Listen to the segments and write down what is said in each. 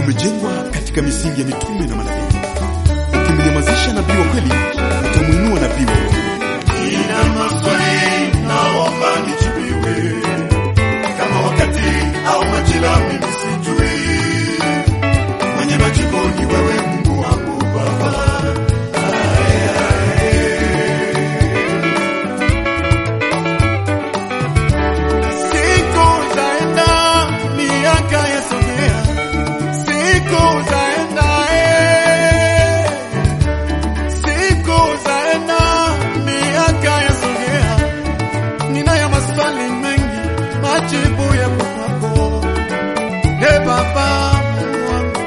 umejengwa katika misingi ya mitume na manabii. Ukimnyamazisha nabii wa kweli, utamwinua nabii wa uongo. Nina maswali naomba nijibiwe, kama wakati au majira mimi sijui, mwenye majibu ni wewe Mungu wangu Baba. Ae, ae. Siku zaenda miaka yasogea, siku zaenda eh. Siku zaenda miaka yasogea, ninayo maswali mengi, majibu yapo kwako. E Baba Mungu wangu,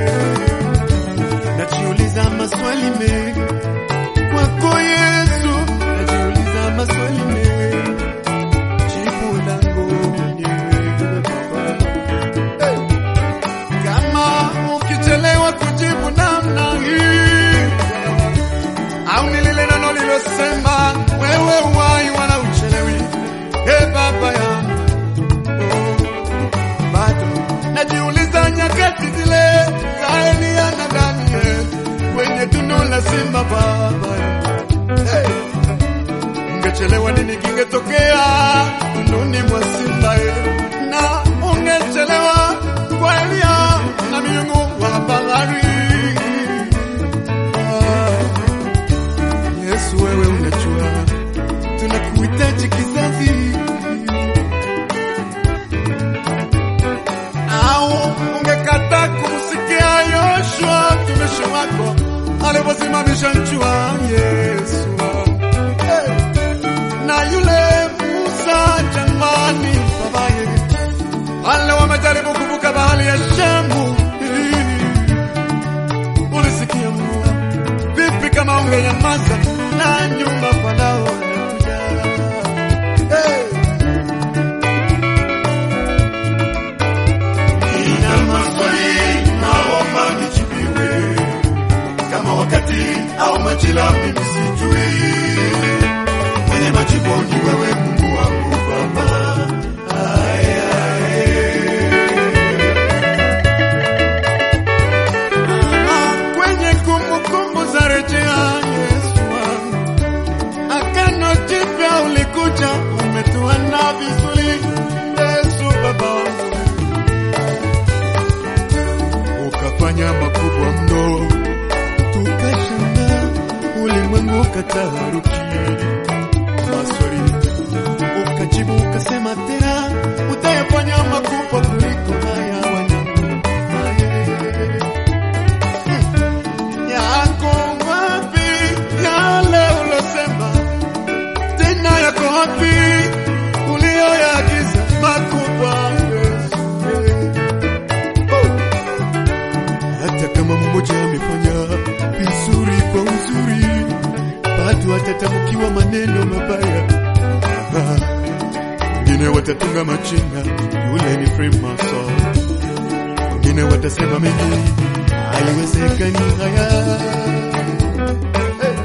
najiuliza maswali mengi kwako Yesu, najiuliza maswali mengi, jibu langu ni wewe Baba. Hey! Kama ukichelewa kujibu namna hii au ni lile neno lilosema wewe uwai wala uchelewi, e Baba yangu, oh, bado najiuliza nyakati zile za Eliya na Daniel kwenye tundu la simba, Baba yangu, hey, ungechelewa nini kingetokea tunduni mwa simba eh, na ungechelewa kwa Eliya na miungu wa bahari ah. Yesu wewe unajua tunakuhitaji kizazi, au ungekata kumsikia Yoshua mtumishi wako aliposimamisha nchua Yesu hey. na yule Musa jamani, babaye wale wamejaribu kuvuka bahari ya Shamu ulisikia mvua vipi kama ungenyamaza na nyuma Farao anakuja. Hey! Nina maswali naomba nijibiwe, kama wakati au majira mimi sijui, mwenye majibu ni wewe Mungu wangu Baba. Ae, ae. Kwenye kumbukumbu za rejea Yesu wangu, agano jipya ulikuja, umetuandaa vizuri Yesu Baba wangu ukafanya makubwa mno, tukashangaa, ulimwengu ukataharuki. Maswali ukajibu ukasema tena, utayafanya makubwa kuliko haya wanangu. Hmm. Yako wapi yale ulosema? Tena yako wapi uliyoyaagiza makubwa Yesu? Oh hata kama mmoja amefanya vizuri kwa uzuri, bado atatamkiwa maneno mabaya. Ah, Wengine watatunga majina, yule ni Freemason. Wengine watasema mengi, haiwezekani haya. Hey.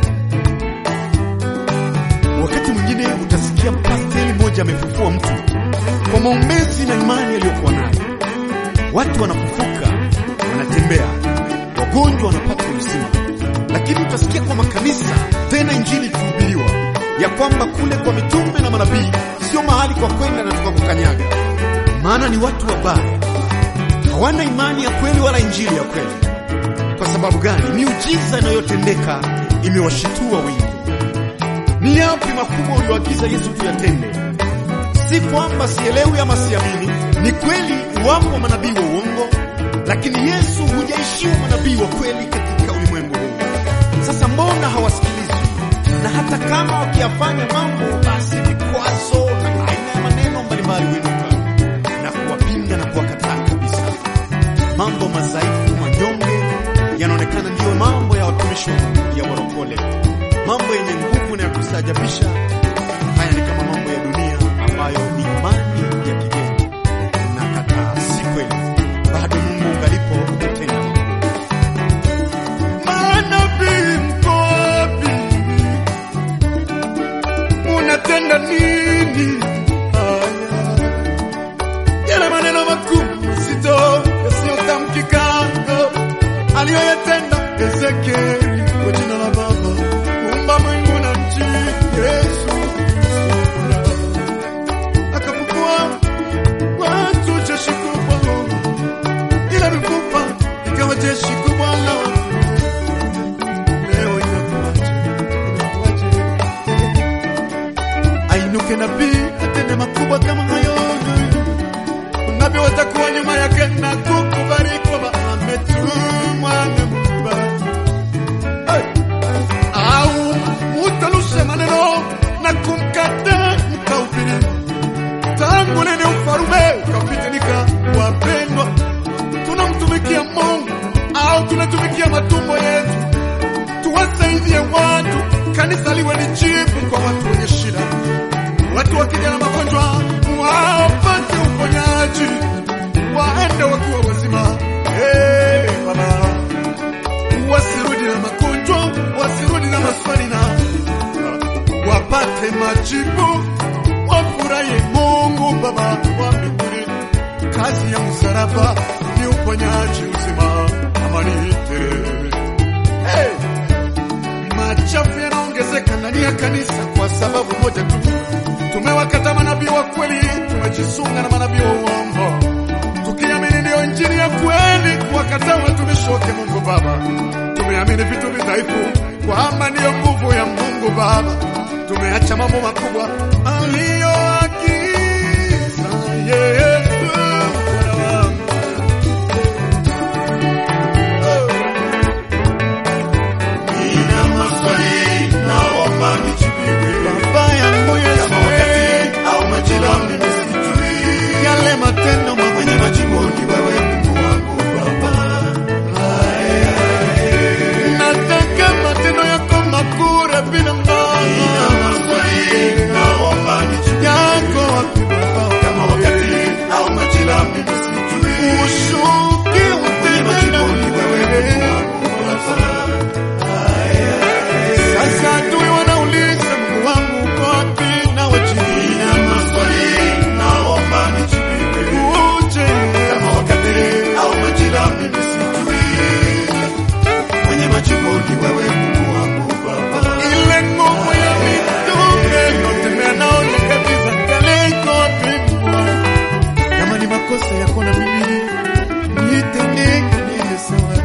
Wakati mwingine utasikia pasteli moja amefufua mtu kwa maombezi na imani aliyokuwa nayo watu wanafufuka, wanatembea, wagonjwa wanapata uzima. Lakini utasikia kwa makanisa tena injili ikihubiriwa ya kwamba kule kwa mitume na manabii sio mahali kwa kwenda na tukakukanyaga, maana ni watu wabaya, hawana imani ya kweli wala injili ya kweli. Kwa sababu gani? Miujiza inayotendeka imewashitua wengi. Ni yapi makubwa ulioagiza Yesu tuyatende? Si kwamba sielewi ama siamini, ni kweli wapo manabii wa uongo, lakini Yesu hujaishiwa manabii wa kweli katika ulimwengu huu. Sasa mbona hawasikilizwi? Na hata kama wakiyafanya mambo, basi vikwazo na aina ya maneno mbalimbali huinuka na kuwapinga na kuwakataa kabisa. Mambo madhaifu, manyonge yanaonekana ndiyo mambo ya watumishi wa Mungu, ya warokole. Mambo yenye nguvu na ya kustaajabisha, haya ni kama mambo ya dunia ambayo ni imani ya kigeni. Nakataa, si kweli. Bado Mungu ungalipo utatenda mambo. Manabii mko wapi? Unatenda nini? Haya. Yale maneno makuu mazito yasiyotamkika aliyoyatenda Ezekieli kwa jina la Baba muumba mbingu na nchi. Yesu akafufua watu jeshi kubwa, ila mifupa ikawa jeshi kubwa la leo inakuwaje? Inakuwaje? ainuke nabii atende makubwa kama hayo navyo watakuwa nyuma yake na kukubariki kwamba ametumwa na Mungu. Hey! au utanushe maneno na kumkata mkaupili tangu lini ufarume ukapitinika wapendwa tunamtumikia mungu au tunatumikia matumbo yetu tuwasaidie watu kanisa liwe ni jibu kwa watu wenye shida watu wakija na magonjwa wapate uponyaji waende wakiwa wazima hey, baba wasirudi na magonjwa wasirudi na maswali na wapate majibu wafurahi mungu baba wa mbinguni kazi ya msalaba ni uponyaji uzima amani tele hey! machafu yanaongezeka ndani ya kanisa kwa sababu moja tu tumewakata manabii wa kweli tumejisunga na manabii wa uongo tukiamini ndiyo injili ya kweli kuwakataa watumishi wake mungu baba tumeamini vitu vidhaifu kwamba ndiyo nguvu ya mungu baba tumeacha mambo makubwa aliyoagiza yesu Bwana wangu. Nina maswali naomba nijibiwe. baba yangu yesu Kama wakati au majira mimi sijui. yale matendo Mwenye mawili majibu ni wewe Mungu wangu Baba. nataka matendo yako makure bila Nina mbao maswali naomba nijibiwe. yako wapi baba Kama wakati au majira mimi sijui. ushuki Mwenye majibu ni wewe Mungu wangu Baba. Sasa adui wanauliza Mungu wangu uko wapi na wajibu Nina maswali naomba nijibiwe. uje Kama wakati au majira mimi sijui. Mwenye majibu ni wewe Mungu wangu Baba. ile nguvu ya mitume notembea nao nyakati za kale iko wapi Mungu wangu? kama ni makosa yako na mimi nitendeke niwe sawa